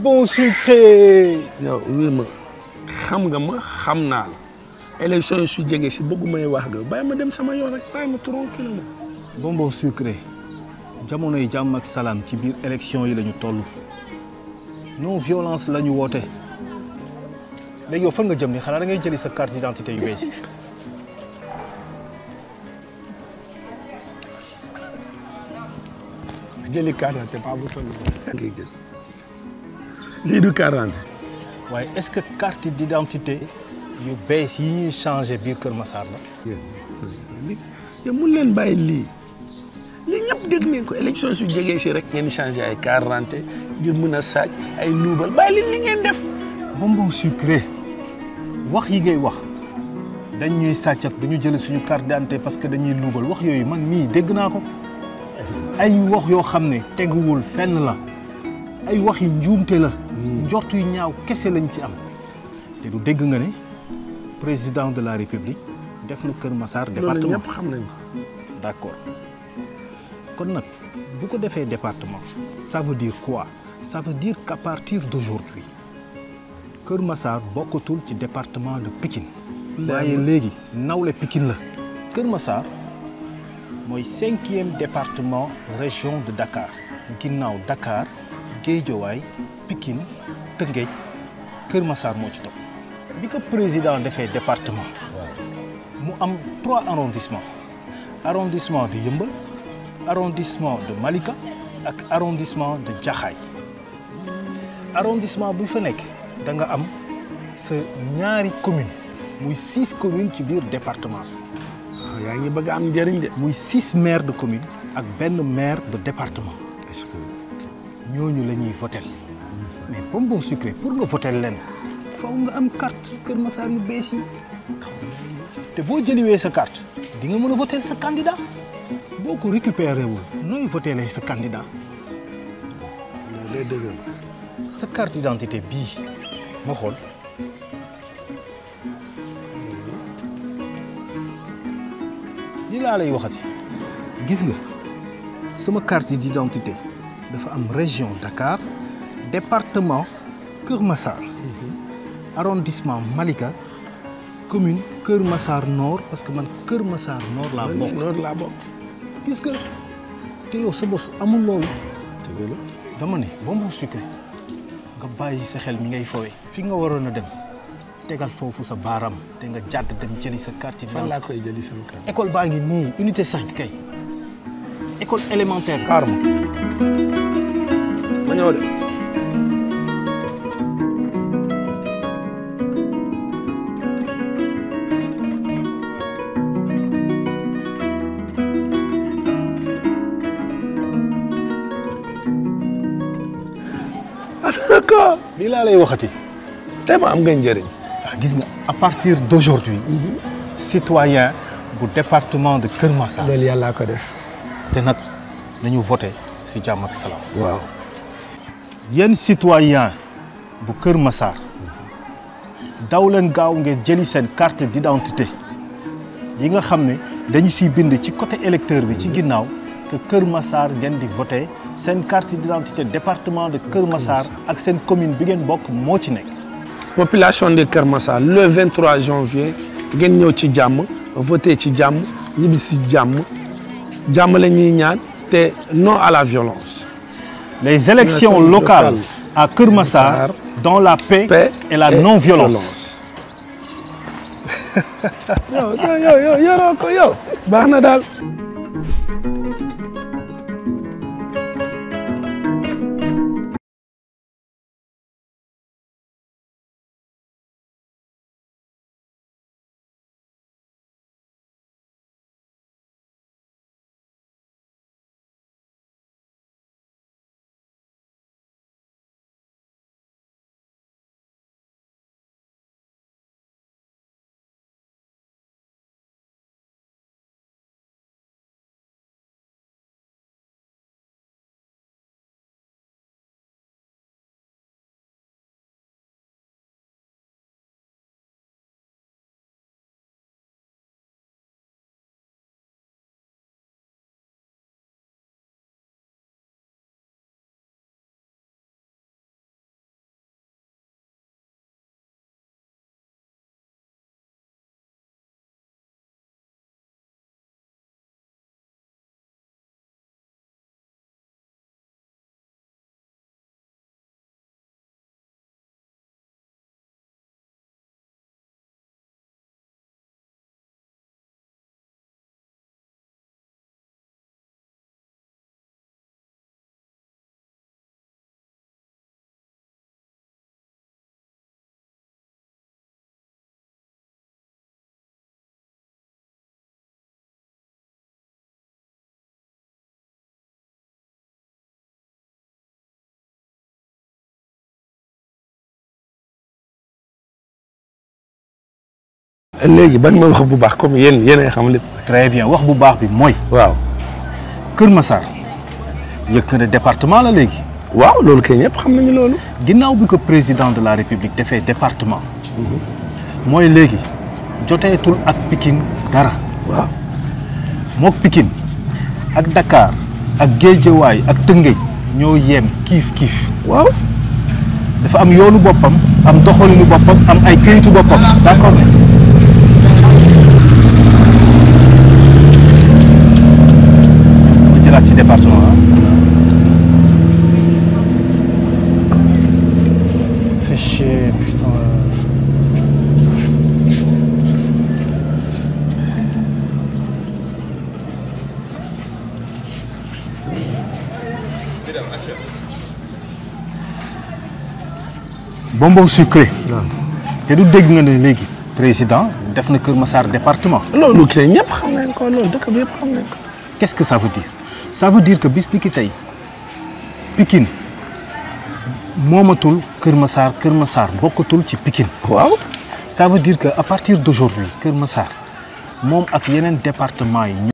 bonbon sucré. yow wii ma xam nga ma xam naa la élection yi su jege si bëggu may wax nga bàyyi ma dem sama yoon rek bàyyi ma tranquille ma bonbon sucré jamono yi jàmm ak salaam ci biir élection yi la ñu toll non violence la ñu woote léegi yow fan nga jëm ni xanaa da ngay jëli sa carte d'identité yu bees yi jëli quarante pas bu toll ngay jël lii du quarante waaye est-ce que carte d'identité yu bees yi ñuy changé biir Kër Massar la li yow mun leen bàyyi lii lii ñëpp dégg nañ ko élection su jegee si rek ngeen changé ay quarante ngir mën a saaj ay luubal bàyyi leen li ngeen def bonbon sucré wax yi ngay wax dañ ñuy sàcc ak dañu jël suñu carte d'identité parce que dañuy luubal wax yooyu man mii dégg naa ko ay wax yoo xam ne teguwul fenn la ay wax yi njuumte la njort yu ñaaw kese lañ ci am te du dégg nga ne président de la république def na Kër Massar loolu département ñëpp xam nañ ko d'accord kon nag bu ko defee département ça veut dire quoi ça veut dire qu'à partir d'aujourd'hui Kër Massar bokkatul ci département de Pikine waaye léegi nawle Pikine la Kër Massar mooy cinquième département région de Dakar ginnaaw Dakar Guédiawaye Pikine Tëngéej Kër Massar moo ci topp bi ko président defee département mu am trois arrondissements arrondissement de Yeumbeul arrondissement de Malika ak arrondissement de Jaxaay arrondissement bu fa nekk da nga am sa ñaari commune muy six communes ci biir département bi yaa ngi bëgg a am njëriñ de muy six maires de commune ak benn maire de département est-ce que ñooñu la ñuy votel mais bonbon sucré pour nga votel leen faw nga am carte Kër Massar yu bees yi te boo jëliwee sa carte di nga mën a votel sa candidat boo ko récupéré wul nooy votelee sa candidat loolu day dëgg sa carte d'identité bii ma xool li laa lay waxati gis nga sama carte d'identité dafa am région Dakar département Kër Massar arrondissement Malika commune Kër Massar Nord parce que man Kër Massar Nord laa bokk noonu laa bokk gis nga te yow sa bos amul loolu dëgg la dama ne bonbon sucré nga bàyyi sa xel mi ngay fowe fi nga waroon a dem tegal foofu sa baaraam te nga jàdd dem jëli sa carte fan laa d'identité koy jëli sama carte école baa ngi nii unité 5 kay école élémentaire xaar ma ma ñëw de d'accord lii laa lay waxati tey ma am nga njëriñ ah gis nga à partir d'aujourd'hui citoyen bu département de Kër Massar loolu yàllaa ko def te nag nañu voté si jàmm ak salaam waaw yéen citoyen bu Kër Massar daw leen gaaw ngeen jëli seen carte d'identité yi nga xam ne dañu siy bind ci côté électeur bi ci ginnaaw que Kër Massar ngeen di voté seen carte d'identité département de Kër Massar ak seen commune bi ngeen bokk moo ci nekk. population de Kër Massar le 23 janvier ngeen ñëw ci jàmm voté ci jàmm ñibbi si jàmm jàmm la ñuy ñaan te non à la violence. les élections Élections locales locales à Kër Massar Massar, dans la paix, paix et la et non-violence. yow yow yow yow yoroo ko yow baax na daal. léegi ban ma wax bu baax comme yéen yéenay xam lépp. très bien wax bu baax bi mooy waaw Kër Massar yëkk na département la léegi waaw loolu kay ñëpp xam nañu loolu. ginnaaw bi ko président de la république defee département mooy léegi joteetul ak Pikine dara waaw mook Pikine ak Dakar ak Géejawaay ak Tëngéej ñoo yem kiif kiif waaw dafa am yoonu boppam am doxalinu boppam am ay këyitu boppam d'accord ne ñu jëlaat ci département ah fichier putain bonbon sucré te du dégg nga ne léegi président def na Kër Massar département loolu kay ñëpp xam nañ ko loolu dëkk bi yëpp xam nañ ko. qu'est-ce que ça veut dire ça veut dire que bis ni ki tey Pikine moomatul Kër Massar Kër Massar bokkatul ci Pikine waaw ça veut dire que à partir d'aujourd'hui Kër Massar moom ak yeneen département yi